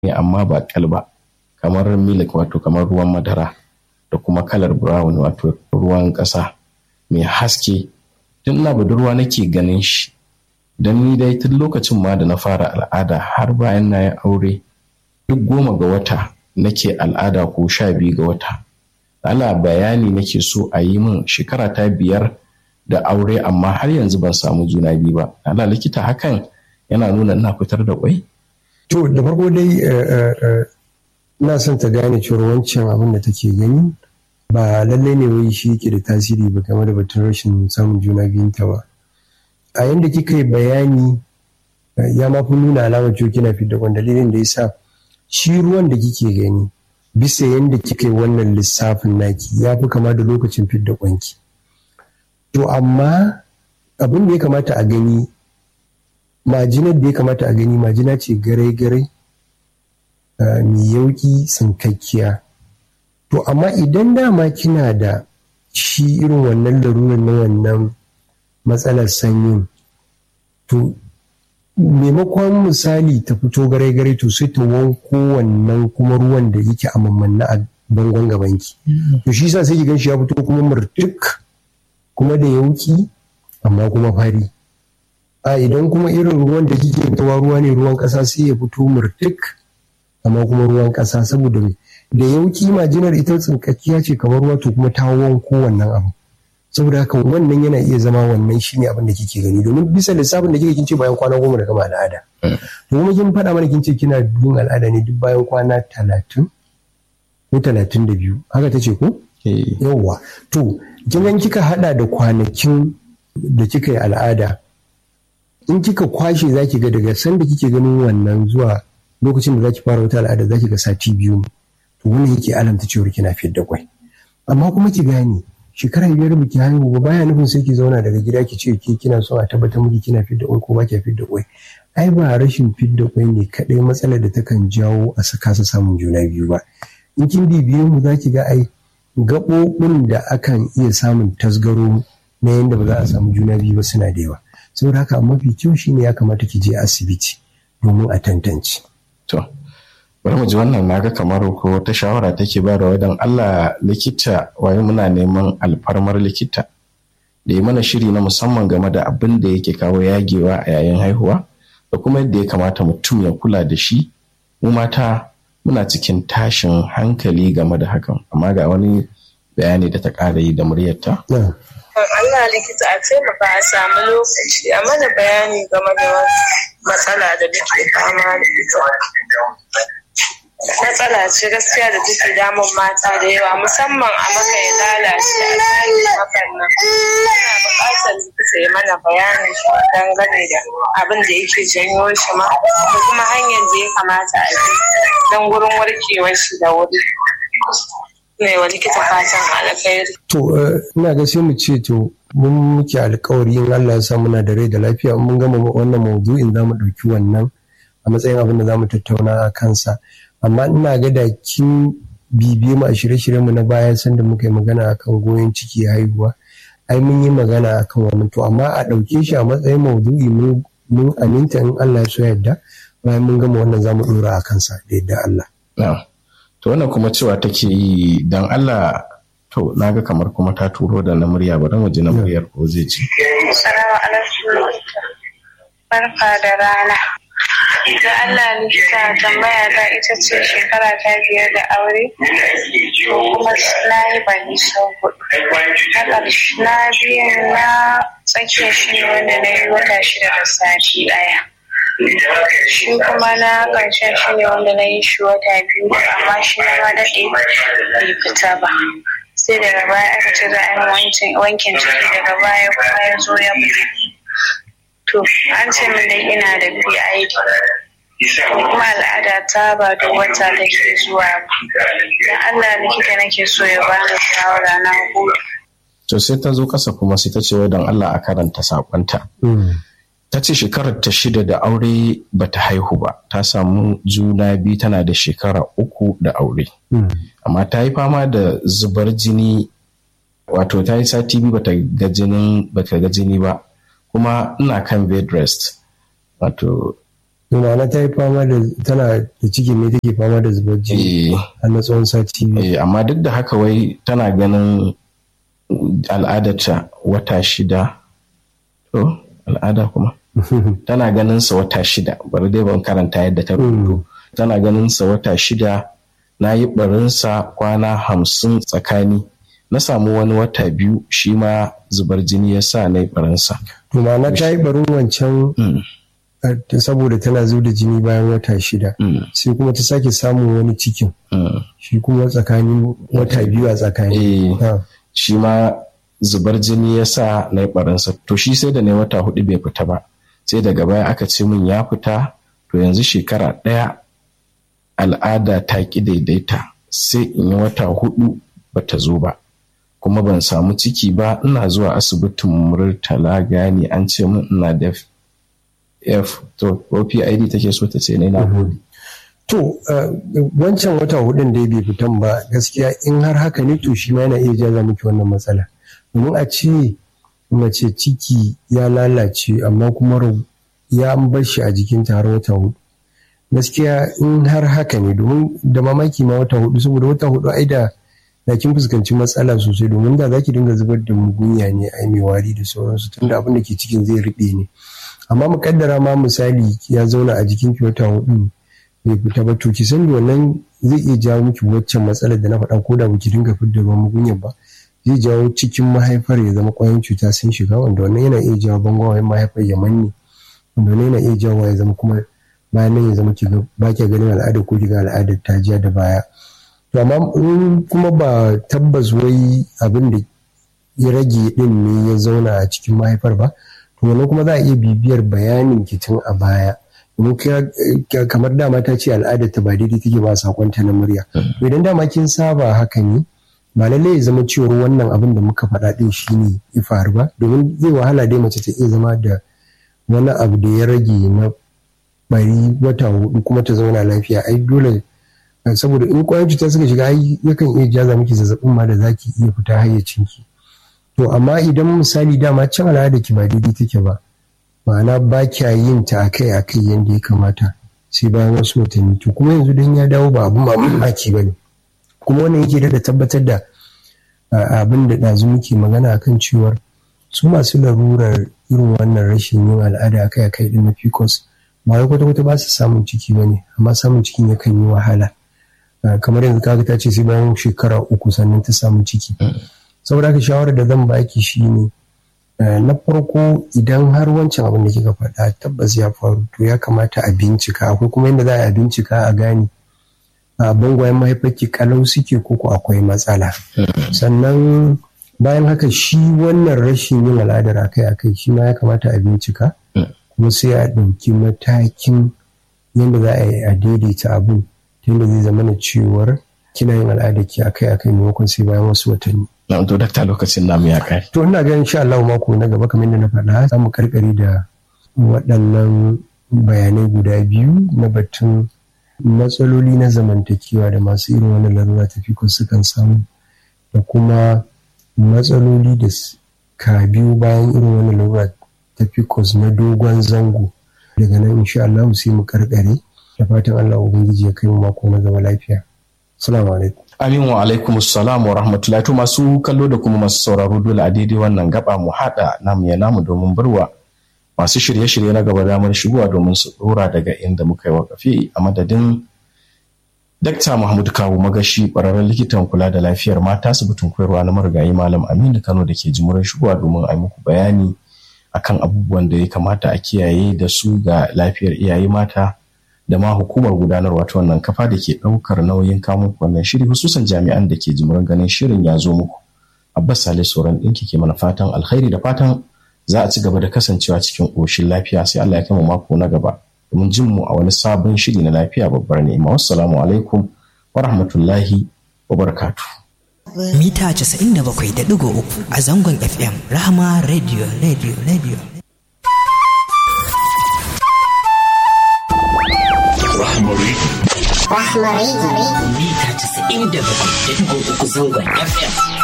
ne amma ba kal ba kamar milk wato kamar ruwan madara da kuma kalar brown wato ruwan ƙasa mai haske tun ina budurwa nake ganin shi don ni dai tun lokacin ma da na fara al'ada har bayan na yi aure duk goma ga wata nake al'ada ko sha biyu ga wata ala bayani nake so a yi min shekara ta biyar da aure amma har yanzu ban samu juna biyu ba ala likita hakan yana nuna ina fitar da kwai to da farko dai ina son ta gane cewa wancan abin da take gani ba lallai ne wai shi yake da tasiri ba game da batun rashin samun juna biyun ta ba a yanda kika yi bayani ya ma fi nuna alamar cewa kina fidda kwan dalilin da ya sa shi ruwan da kike gani bisa yanda kika yi wannan lissafin naki ya fi kama da lokacin fidda kwanki to amma abin da ya kamata a gani majinar da ya kamata a gani majina ce garai-garai mai yauki tsinkakkiya to amma idan dama kina da shi irin wannan larurar na wannan matsalar sanyin to maimakon misali ta fito garai-garai to sai ta wanko wannan kuma ruwan da yake a mammanna a bangon gabanki to shi sa sai ki gan shi ya fito kuma murtuk kuma da yauki amma kuma fari a idan kuma irin ruwan da kike fitowa ruwa ne ruwan ƙasa sai ya fito murtuk amma kuma ruwan ƙasa saboda da yauki majinar ita tsinkakkiya ce kamar ruwa to kuma ta wanko wannan abu saboda haka wannan yana iya zama wannan shine abin da kike gani domin bisa lissafin da kike kin ce bayan kwana goma da gama al'ada to kuma kin faɗa mana kin ce kina yin al'ada ne duk bayan kwana talatin ko talatin da biyu haka ta ce ko yawwa to kin kika hada da kwanakin da kika yi al'ada in kika kwashe za ki ga daga sanda kike ganin wannan zuwa lokacin da za ki fara wata al'ada za ki ga sati biyu ne to wannan yake alamta cewa kina fiyar da kwai amma kuma ki gane shekara biyar biki haihu ba baya nufin sai ki zauna daga gida ki ce ke kina so a tabbatar miki kina fiyar da kwai ko ba ki fiyar da kwai ai ba rashin fiyar da kwai ne kadai matsalar da takan jawo a saka su samun juna biyu ba in kin bibiye mu za ki ga ai gaɓoɓin da akan iya samun tasgaro na yadda ba za a samu juna biyu ba suna da yawa saboda haka mafi kyau shine ya kamata ki je asibiti domin a tantance. To, bari mu ji wannan naga kamar ko ta shawara take ba da wadan Allah likita waye muna neman alfarmar likita da yi mana shiri na musamman game da abin da yake kawo yagewa a yayin haihuwa da kuma yadda ya kamata mutum ya kula da shi mu mata muna cikin tashin hankali game da hakan amma ga wani bayani da ta ƙara yi da muryarta. Allah likita a taimaka a samu lokaci a mana bayani game da matsala da muke fama da ita. Matsala ce gaskiya da take damun mata da yawa musamman a maka ya lalace a tsarin hakan nan. Ina buƙatar likita ya mana bayanin shi dangane da abin da yake janyo shi ma da kuma hanyar da ya kamata a bi don gurin warkewar shi da wuri. ne wa likita fatan alkhairi. To ina ga sai mu ce to mun muke alkawari in Allah ya sa muna da rai da lafiya mun gama wannan maudu'in za mu ɗauki wannan a matsayin abin da za mu tattauna a kansa. Amma ina ga da kin bibiye mu a shirye-shiryen mu na baya sanda muka yi magana akan goyon ciki haihuwa. Ai mun yi magana akan wannan to amma a ɗauke shi a matsayin maudu'i mun aminta in Allah ya so yadda bayan mun gama wannan za mu ɗora a kansa da yadda Allah. to wannan kuma cewa take yi don Allah to naga kamar kuma ta turo da na murya bari mu ji na muryar ko zai ci. Salamu alaikum barka da rana. Da Allah likita tambaya ta ita ce shekara ta biyar da aure kuma na yi bani sau hudu. Na biyan na tsakiyar shi ne wanda na yi wata shida da sati daya. shi kuma na ƙarshen shi ne wanda na yi shi wata biyu amma shi na ma daɗe bai fita ba sai daga baya aka ce za a yi wankin ciki daga baya kuma ya zo ya mutu to an ce min dai ina da PID kuma al'ada ta ba da wata take zuwa ba dan Allah likita nake so ya bani shawara na hudu to sai ta zo kasa kuma sai ta ce wai don Allah a karanta sakonta ta ce shekarar ta shida da aure ba ta haihu ba ta samu juna biyu tana da shekara uku da aure amma ta yi fama da zubar jini wato ta yi sati biyu bata ga jinin bata ga jini ba kuma ina kan bed rest wato ma'ana ta yi fama da tana da cikin ne take fama da zubar jini Eh, har na tsawon sati biyu eh, amma duk da haka wai tana ganin al'adarta wata shida to al'ada kuma tana ganin sa wata shida bari dai ban karanta yadda ta rubuto tana ganin sa wata shida na yi barinsa kwana hamsin tsakani na samu wani wata biyu shi ma zubar jini ya sa na yi barinsa to ma'ana ta yi barin wancan Mm, eh, saboda tana zo da jini bayan wata shida mm, sai kuma ta sake samun wani cikin mm. shi kuma tsakanin wata biyu a tsakani Eh, Ah, shi ma zubar jini ya sa na yi barinsa to shi sai da na yi wata hudu bai fita ba sai daga baya aka ce min ya fita to yanzu shekara ɗaya al'ada ta ƙi daidaita sai in yi wata hudu bata zo ba kuma ban samu ciki ba ina zuwa asibitin murtala gani an ce min ina da f to ko pid take so ta ce ne na gode To, uh, wancan wata hudun da bai fitan ba gaskiya in har haka ne to shi ma yana iya jaza miki wannan matsala. Domin a ce mace ciki ya lalace amma kuma rau- ya an bar shi a jikinta har wata hudu. Gaskiya in har haka ne domin da mamaki ma wata hudu saboda wata hudu ai da da kin fuskanci matsala sosai domin da zaki dinga zubar da mugunya ne ai mai wari da sauransu tunda abin da ke cikin zai riɓe ne. Amma mu kaddara ma misali ya zauna a jikinki wata hudu bai fita ba to ki san wannan zai iya jawo miki waccan matsalar da na faɗa ko da baki dinga fidda ruwan mugunyar ba zai jawo cikin mahaifar ya zama ƙwayoyin cuta sun shiga wanda wannan yana iya jawo bangawayen mahaifar ya manne wanda wannan yana iya jawo ya zama kuma bayan nan ya zama ki ga- ba ki ganin al'ada ko ki ga al'adar ta jiya da baya to amma in kuma ba tabbas wai abin da ya rage din ne ya zauna a cikin mahaifar ba to wannan kuma za a iya bibiyar bayanin ki tun a baya domin kira- kamar dama ta ce al'adar ta ba daidai take ba sakonta na murya to idan dama kin saba haka ne ba lallai ya zama cewar wannan abin da muka faɗa din shine ya faru ba domin zai wahala dai mace ta iya zama da wani abu da ya rage na bari wata hudu kuma ta zauna lafiya ai dole eh, saboda in kwayan cuta suka shiga ai yakan iya jaza miki zazzabin ma da zaki iya fita hayyacinki to amma idan misali dama can al'ada ki ba daidai take ba ma'ana ba kya yin ta akai akai yadda ya kamata sai bayan wasu watanni to kuma yanzu dan ya dawo ba abun mamaki ba ne kuma wannan yake da tabbatar da ah, abin da ɗazu muke magana akan cewar su masu larurar irin wannan rashin yin al'ada akai akai din na pcos ba wai kwata kwata ba su samun ciki ba ne amma samun cikin yakan yi wahala Ah, kamar yanzu kaga ta ce sai bayan shekara uku sannan ta samu ciki saboda haka shawarar da zan baki shine eh, na farko idan har wancan abin da kika faɗa tabbas ya faru to ya kamata a bincika akwai kuma yadda za a bincika a gane a bangwayen mahaifarki kalau suke koko akwai matsala sannan bayan haka shi wannan rashin yin al'adar akai-akai shi ma ya kamata a bincika kuma sai a ɗauki matakin yadda za a yi a daidaita abin ta yadda zai zama na cewar kina yin al'adar ki akai-akai maimakon sai bayan wasu watanni na to dakta lokacin namu ya kai To ina ganin insha Allah mako na gaba kamar yadda na faɗa za mu karkare da waɗannan bayanai guda biyu na batun matsaloli na zamantakewa da masu irin wannan larura ta fiko sukan samu da kuma matsaloli da s- ka biyu bayan irin wannan larura ta fikos na dogon zango daga nan insha Allah sai mu karkare da fatan Allah ubangiji ya kai mu mako na gaba lafiya. Assalamu alaikum. Amin wa alaikum salam wa rahmatullahi to masu kallo da kuma masu sauraro dole a daidai wannan gaba mu haɗa namu ya namu domin barwa masu shirye-shirye na gaba damar shigowa domin su ɗora daga inda muka yi wakafi a madadin Dakta Mahmud Kawu Magashi ƙwararren likitan kula da lafiyar mata asibitin koyarwa na marigayi Malam Aminu Kano da ke jimurin shigowa domin a yi muku bayani akan abubuwan da ya kamata a kiyaye da su ga lafiyar iyaye mata da ma hukumar gudanarwa ta wannan kafa da ke ɗaukar nauyin kamun wannan shiri hususan jami'an da ke jimurin ganin shirin ya zo muku. Abbas Sale Soran ɗinki ke mana fatan alkhairi da fatan za a ci gaba da kasancewa cikin ƙoshin lafiya sai Allah ya kama mako na gaba domin jin mu a wani sabon shiri na lafiya babbar ni'ima. Wassalamu alaikum wa rahmatullahi wa barakatuh. mita 97.3 a zangon FM Rahama Radio Radio Radio. Mita 97.3 zangon FM.